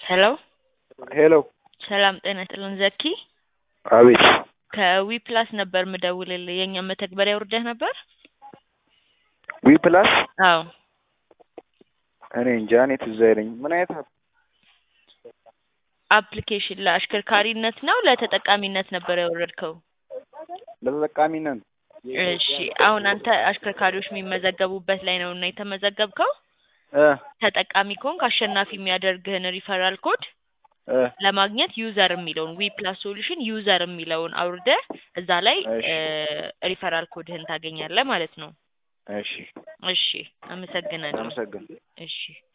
ሄሎ ሄሎ ሰላም ጤና ይስጥልን ዘኪ አቤት ከዊ ፕላስ ነበር ምደውልልህ የእኛ መተግበሪያ ውርደህ ነበር ዊ ፕላስ አዎ እኔ እንጃ እኔ ትዝ አይለኝ ምን አይነት አፕ አፕሊኬሽን ለአሽከርካሪነት ነው ለተጠቃሚነት ነበር ያወረድከው ለተጠቃሚነት እሺ አሁን አንተ አሽከርካሪዎች የሚመዘገቡበት ላይ ነው እና የተመዘገብከው እ ተጠቃሚ ከሆንክ አሸናፊ የሚያደርግህን ሪፈራል ኮድ እ ለማግኘት ዩዘር የሚለውን ዊ ፕላስ ሶሉሽን ዩዘር የሚለውን አውርደህ እዛ ላይ እሺ። ሪፈራል ኮድህን ታገኛለህ ማለት ነው። እሺ እሺ አመሰግናለሁ። አመሰግን እሺ